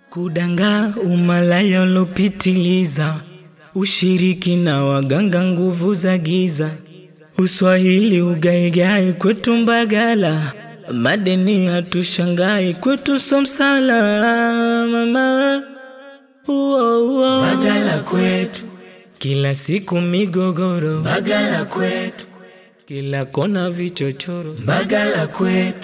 Kudanga umalaya ulopitiliza, ushiriki na waganga nguvu za giza, uswahili ugaigai kwetu Mbagala, madeni hatushangai kwetu Somsala mama uo, uo. Mbagala kwetu kila siku migogoro, Mbagala kwetu kila kona vichochoro, Mbagala kwetu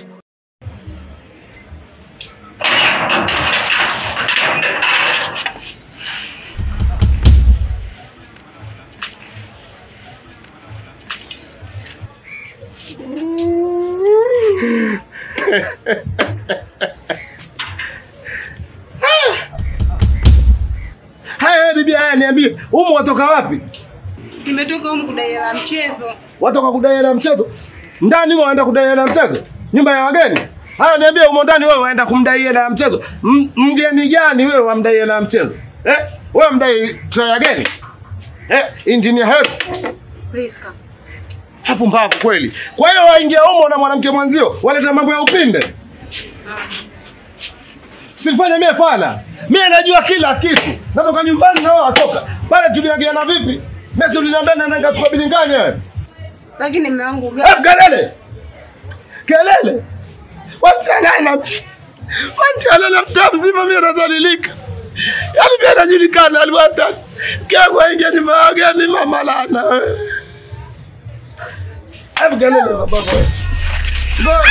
Haya bibi, haya niambie, humu watoka wapi? Nimetoka humu kudai hela ya mchezo. Watoka kudai hela ya mchezo? Ndani wewe waenda kudai hela ya mchezo? Nyumba ya wageni? Haya niambie, humo ndani wewe waenda kumdai hela ya mchezo? M- Mgeni gani wewe wamdai hela ya mchezo? Eh? Wewe mdai tray ya geni? Eh, engineer Hertz. Priska. Hapo mbavu kweli. Kwa hiyo waingia humo na mwanamke mwenzio, waleta mambo ya upinde. Silifanya mie fala. Mie najua kila kitu. Natoka nyumbani na wao watoka. Pale tuliagiana vipi? Mimi tuliniambia naenda tukabilinganya wewe. Lakini mume wangu Eh, gani? kelele kelele watianana watianana mtaa mzima mi nazalilika yani pia najulikana aliwata kyangu aingia nyumba ya wageni mama lana wewe. hebu kelele baba wewe. Ngo-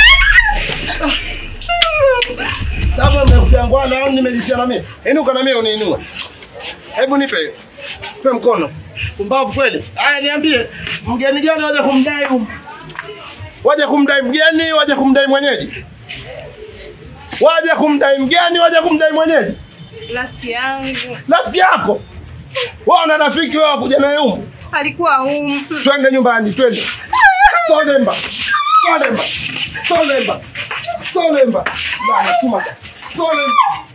Sasa mmekutangwana au nimejitia mimi? Inuka na mimi uniinua. Hebu nipe hiyo. Nipe mkono. Pumbavu kweli. Haya niambie, mgeni gani waje kumdai huyu? Waje kumdai mgeni, waje kumdai mwenyeji? Waje kumdai mgeni, waje kumdai mwenyeji? Rafiki yangu Rafiki yako. Wewe una rafiki wewe kuja naye humu? alikuwa humu. Twende nyumbani, twende. Solemba. Solemba. Solemba. Solemba. Bana tuma. Solemba.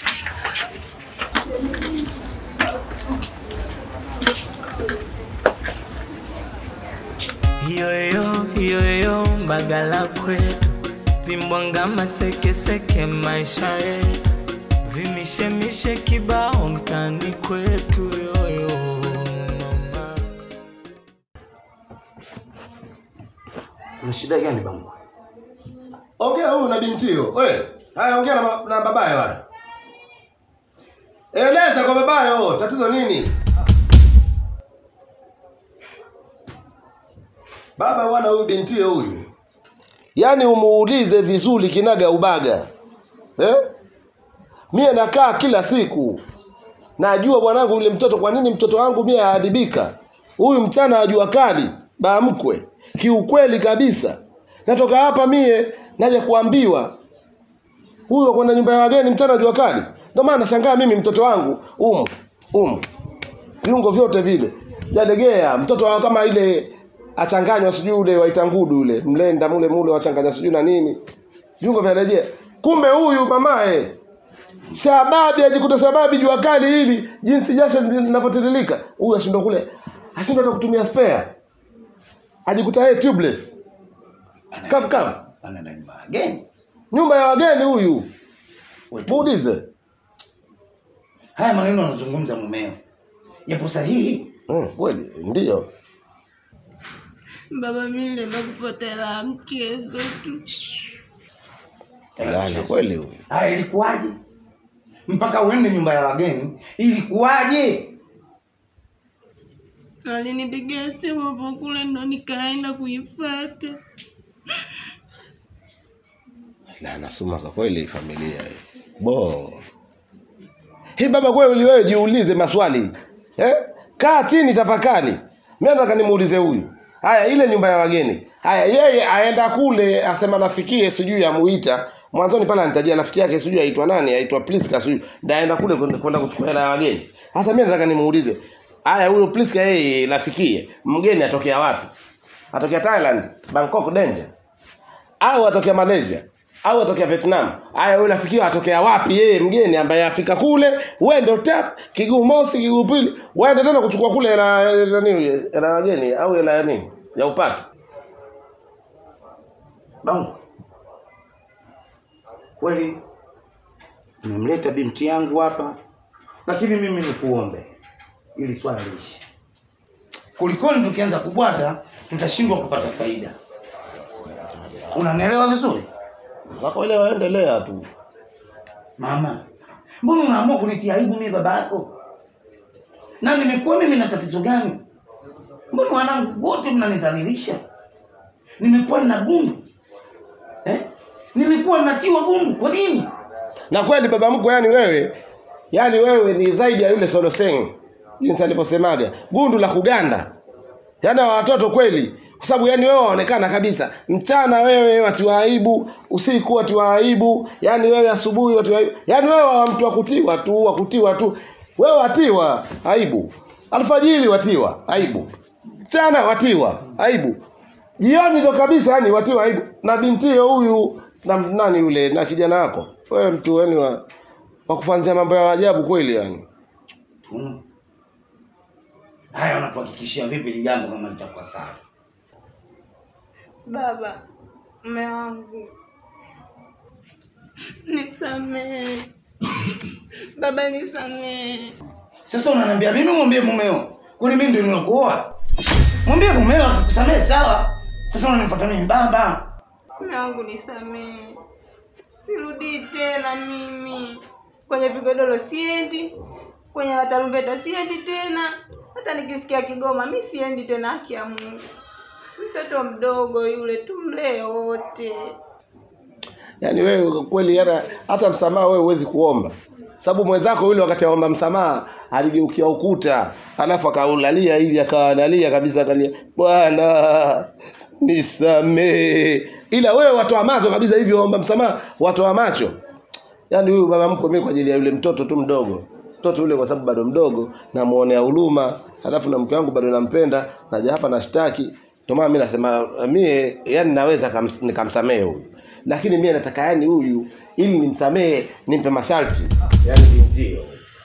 Yoyo yoyo Mbagala kwetu, vimbwanga masekeseke maisha yetu, vimishemishe kibao mtani kwetu yoyo mama. Una shida gani bangu? Ongea huyu na bintio. Wewe, haya ongea na, ma- na babaye wale. Eleza kwa babaye oh, tatizo nini? Baba bwana huyu bintio huyu. Yaani umuulize vizuri kinaga ubaga. Eh? Mie nakaa kila siku. Najua bwanangu yule mtoto kwa nini mtoto wangu mie aadibika. Huyu mchana wa jua kali, baa mkwe. Kiukweli kabisa. Natoka hapa mie naja kuambiwa huyo kwenda nyumba ya wageni mchana wa jua kali. Ndio maana nashangaa mimi mtoto wangu umu umu viungo vyote vile jalegea mtoto wangu kama ile achanganywa sijui ule waitangudu ule mlenda mule mule wachanganya sijui na nini viungo vya rejea kumbe huyu mamae sababi ajikuta sababi jua kali hili jinsi jasho linavyotiririka huyu ashindwa kule ashindwa hata kutumia spare ajikuta yeye tubeless kafu kafu anaenda nyumba ya wageni. nyumba ya wageni huyu Wetu. muulize Haya maneno anazungumza mumeo yapo sahihi? Mm, kweli ndio Baba, mimi nilienda kufuata hela ya mchezo tu. Gani kweli huyu Haya, ilikuwaje mpaka uende nyumba ya wageni? Ilikuwaje? Alinipigia simu hapo kule ndo nikaenda kuifuata. la nasoma kwa kweli familia hii bo hii baba kweli wewe jiulize maswali eh? kaa chini tafakari mimi nataka nimuulize huyu haya ile nyumba ya wageni haya yeye aenda kule asema nafikie sijui amuita mwanzoni pale anitajia rafiki yake sijui aitwa nani aitwa Priska sijui ndaenda kule kwenda kwenda kuchukua hela ya wageni hasa mimi nataka nimuulize haya huyo Priska yeye nafikie mgeni atokea wapi atokea Thailand Bangkok Danger au atokea Malaysia au atokea Vietnam. Haya wewe unafikiria atokea wapi yeye mgeni ambaye afika kule, wewe ndio tap kiguu mosi kiguu pili, waende tena kuchukua kule hela hela nini hela wageni au hela ya nini? Ya upato. Bangu kweli nimemleta binti yangu hapa lakini mimi nikuombe ili swala liishi kulikoni tukianza kubwata tutashindwa kupata faida unanielewa vizuri wako ile waendelea tu mama mbona unaamua kunitia aibu mimi baba yako na nimekuwa mimi na tatizo gani mbona wanangu wote mnanidhalilisha nimekuwa nina gundu eh? nimekuwa natiwa gundu kwa nini na kweli baba mkwe yani wewe yani wewe ni zaidi ya yule Soloseng jinsi alivyosemaga gundu la kuganda yani hawa watoto kweli kwa sababu yani wewe waonekana kabisa mchana wewe watiwa aibu usiku watiwa aibu yani wewe asubuhi watiwa aibu yani wewe wa mtu wa kutiwa tu wa kutiwa tu wewe watiwa aibu alfajiri watiwa aibu mchana watiwa aibu jioni ndo kabisa yani watiwa aibu na bintio huyu na nani yule na kijana wako wewe mtu yani wa, wa kufanzia mambo ya ajabu kweli yani Mm. haya unatuhakikishia vipi ili jambo kama litakuwa sawa Baba, mme wangu, nisamehe. Baba, nisamehe. sasa unaniambia mimi mwambie mumeo kwani mimi ndio nilokuoa mwambie mumeo akusamehe sawa sasa unanifuata mimi baba Mme wangu, nisamehe. Sirudii tena mimi kwenye vigodoro, siendi kwenye matarumbeta, siendi tena. Hata nikisikia Kigoma mi siendi tena. Haki ya Mungu, mtoto mdogo yule, tumlee wote. yani wewe kweli hata hata msamaha wewe huwezi kuomba sababu mwenzako yule wakati aomba msamaha aligeukia ukuta alafu akaulalia hivi akawalalia kabisa akalia bwana nisamee ila wewe watoa macho kabisa hivi waomba msamaha watoa macho yaani huyu baba mkwe mimi kwa ajili ya yule mtoto tu mdogo mtoto yule kwa sababu bado mdogo namuonea huruma alafu na mke wangu bado nampenda naja hapa nashtaki ndio maana mimi nasema mie yani naweza kams- nikamsamehe huyu lakini mie nataka yani huyu ili nimsamehe nimpe masharti yani bintio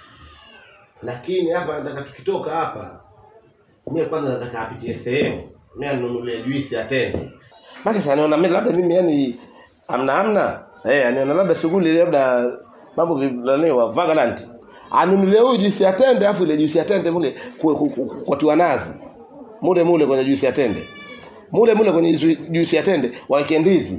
lakini hapa nataka tukitoka hapa mimi kwanza nataka apitie sehemu mimi anunulie juisi atende maana sana naona mimi labda mimi yani amna amna eh anaona labda shughuli labda mambo vilaniwa vagalant anunulie huyu juisi atende afu ile juisi atende mule ku- ku- ku- kwatiwa nazi mule mule kwenye juisi atende mule mule kwenye juisi- juisi atende waeke ndizi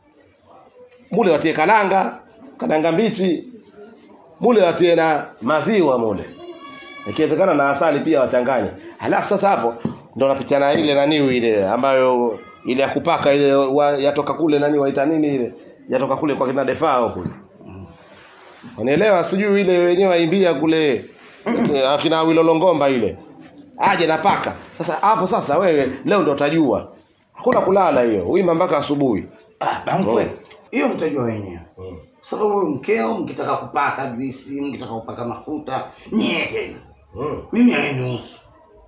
mule watie kalanga kalanga mbichi mule watie na maziwa mule ikiwezekana na asali pia wachanganye halafu sasa hapo ndo napitia na ile naniu ile ambayo ile ya kupaka ile wa, yatoka kule nani waita nini ile yatoka kule kwa kina defao kule unielewa sijui ile wenyewe waimbia kule eh, akina wilolongomba ile aje na paka sasa hapo sasa wewe leo ndo utajua hakuna kulala hiyo uima mpaka asubuhi ah, bamkwe hiyo mtajua wenyewe sababu huyu mkeo mkitaka kupaka juisi mkitaka kupaka mafuta nyie tena mm. mimi hainihusu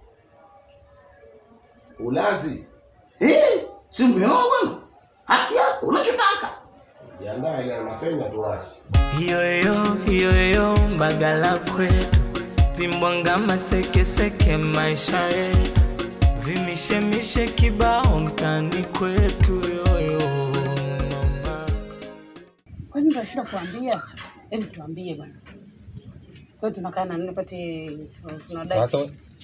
ulazi eh, si umeoa bwana haki yako unachotaka jiandae ile mafenya tuwashi Yoyo yoyo mbagala kwetu vimbwanga masekeseke maisha yetu vimishemishe kibao mtani kwetu yoyo mama Kwani tunashinda kuambia? Hebu tuambie bwana. Kwa hiyo tunakaa na nini pati tunadai. Sasa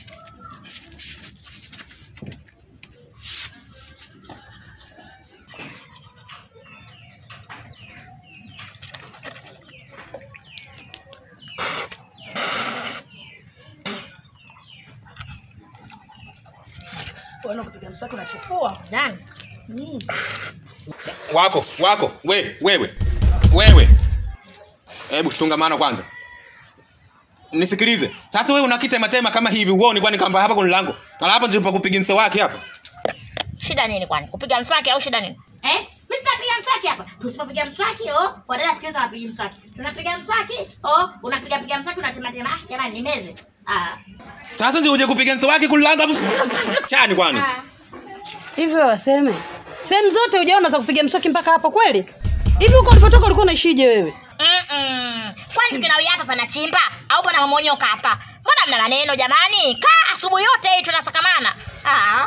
Bwana kupiga mswaki unachefua. Nani? wako wako we wewe wewe hebu tungamana kwanza nisikilize sasa wewe unakitematema kama hivi uoni kwani kamba hapa kuna lango na hapa ndipo kupiga mse wake hapa shida nini kwani kupiga mswaki au shida nini eh mimi sitapiga mswaki hapa tusipopiga mswaki oh wadada siku hizi hawapigi mswaki tunapiga mswaki oh unapiga piga mswaki unatema tema ah jamani nimeze ah sasa ndio uje kupiga mse wake kuna lango hapo chani kwani ah Hivi wewe waseme. Sehemu zote hujaona za kupiga mswaki mpaka hapo kweli? Hivi huko ulipotoka ulikuwa unaishije wewe? Mm-mm. kwani tukinawia hapa panachimba au pana mamonyoka hapa mbona mna maneno jamani kaa asubuhi yote hii tunasakamana ah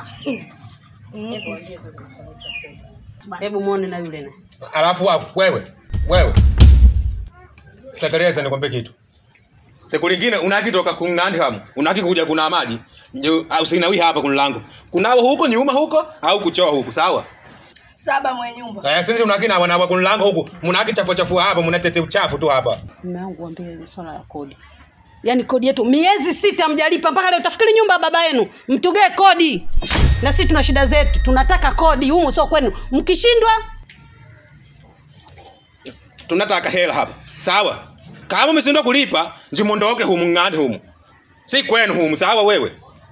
Hebu muone na yule na. alafu wako wewe wewe Sakareza nikwambie kitu. Siku lingine unaki toka kung'andi hamu. Unaki kuja kuna maji. Ndio usinawi hapa kuna lango. Kunao huko nyuma huko au kuchoa huko, sawa? Saba mwenye nyumba. Eh, sisi unaki na wana kuna lango huko. Mnaki chafu chafu hapa, mnatete uchafu tu hapa. Mume wangu waambie ni swala la kodi. Yaani kodi yetu miezi sita mjalipa mpaka leo tafikiri nyumba ya baba yenu. Mtugee kodi. Na sisi tuna shida zetu. Tunataka kodi humu sio kwenu. Mkishindwa Tunataka hela hapa. Sawa? Kama msindwa kulipa, njimondoke humu ng'andi humu. Si kwenu humu, sawa wewe?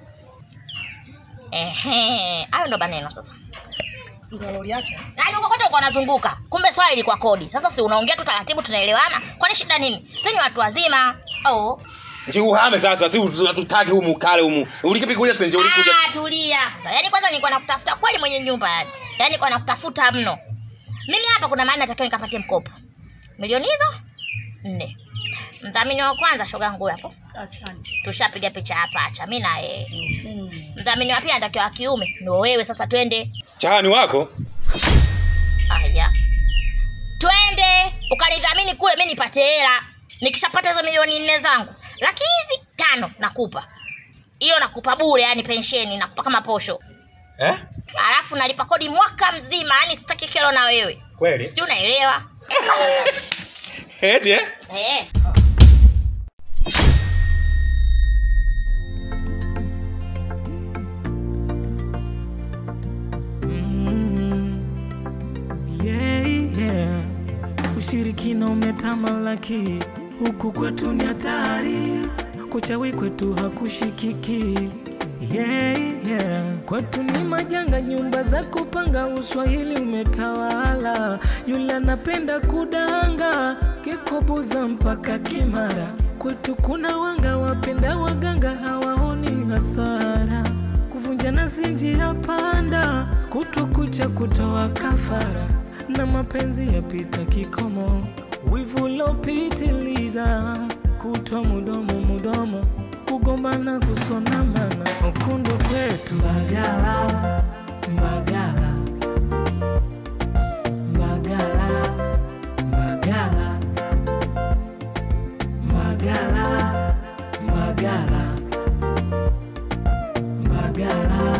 Ehe, hayo ndo maneno sasa. Ndio uliacha. Yaani uko kote uko unazunguka. Kumbe swali ilikuwa kodi. Sasa si unaongea tu taratibu tunaelewana? Kwani shida nini? Sisi ni watu wazima. Oh. Nji uhame sasa, si tutaki humu kale humu. Ulikipi kuja senje ulikuja. Ah, tulia. Yaani kwanza nilikuwa nakutafuta kweli mwenye nyumba yani. Yaani nilikuwa nakutafuta mno. Mimi hapa kuna maana natakiwa nikapatie mkopo. Milioni hizo nne. Mdhamini wa kwanza shoga yangu hapo. Asante. Tushapiga picha hapa acha mimi na yeye. Mdhamini wa pili anatakiwa wa kiume. Ndio wewe sasa twende. Chahani wako? Aya. Twende ukanidhamini kule mimi nipate hela. Nikishapata hizo milioni nne zangu. Laki hizi tano nakupa. Hiyo nakupa bure yani pensheni nakupa kama posho. Eh? Alafu nalipa kodi mwaka mzima yani sitaki kero na wewe. Kweli? Sijui unaelewa? Eti eh? Eh. yeah, yeah. Ushirikina umetamalaki huku kwetu ni hatari, kuchawi kwetu hakushikiki. Yeah, yeah. Kwetu ni majanga, nyumba za kupanga, uswahili umetawala. Yule anapenda kudanga, kikobuza mpaka Kimara. Kwetu kuna wanga, wapenda waganga, hawaoni hasara kuvunja nasi njia panda, kutwa kucha kutoa kafara, na mapenzi yapita kikomo, wivu ulopitiliza, kutwa mudomo mudomo, kugombana kusonamana, ukundu kwetu Mbagala, Mbagala, Mbagala, Mbagala, Mbagala, Mbagala. Mbagala.